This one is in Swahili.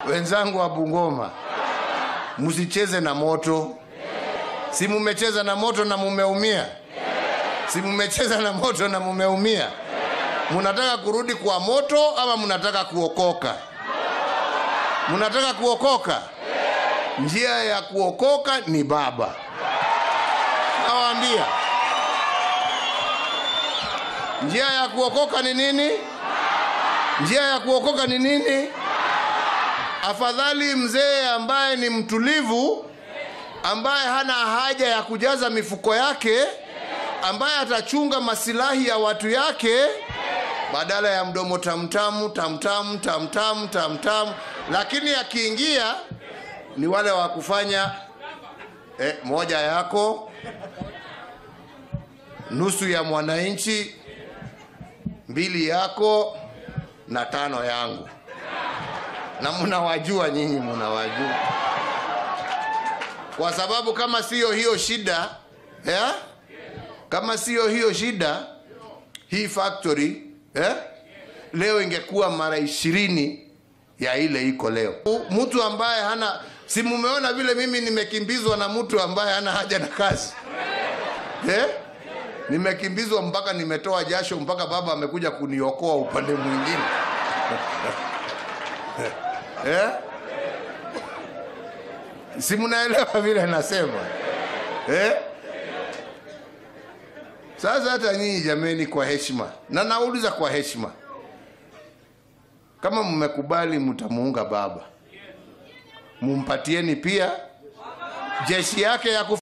Wenzangu wa Bungoma, msicheze na moto. Si mumecheza na moto na mumeumia? Si mumecheza na moto na mumeumia? Munataka kurudi kwa moto ama munataka kuokoka? Munataka kuokoka? Njia ya kuokoka ni Baba. Nawaambia, njia ya kuokoka ni nini? Njia ya kuokoka ni nini? Afadhali mzee ambaye ni mtulivu, ambaye hana haja ya kujaza mifuko yake, ambaye atachunga masilahi ya watu yake, badala ya mdomo tamtamu tamtamu tamtamu tamtamu. Lakini akiingia ni wale wa kufanya eh, moja yako, nusu ya mwananchi, mbili yako na tano yangu na mnawajua nyinyi, mnawajua kwa sababu kama siyo hiyo shida eh? kama siyo hiyo shida, hii factory eh? leo ingekuwa mara ishirini ya ile iko leo. Mtu ambaye hana si mumeona vile mimi nimekimbizwa na mtu ambaye hana haja na kazi eh? Nimekimbizwa mpaka nimetoa jasho, mpaka baba amekuja kuniokoa upande mwingine eh? Si mnaelewa vile nasema eh? Sasa hata nyinyi jameni, kwa heshima, na nauliza kwa heshima, kama mmekubali mtamuunga baba, mumpatieni pia jeshi yake ya kuf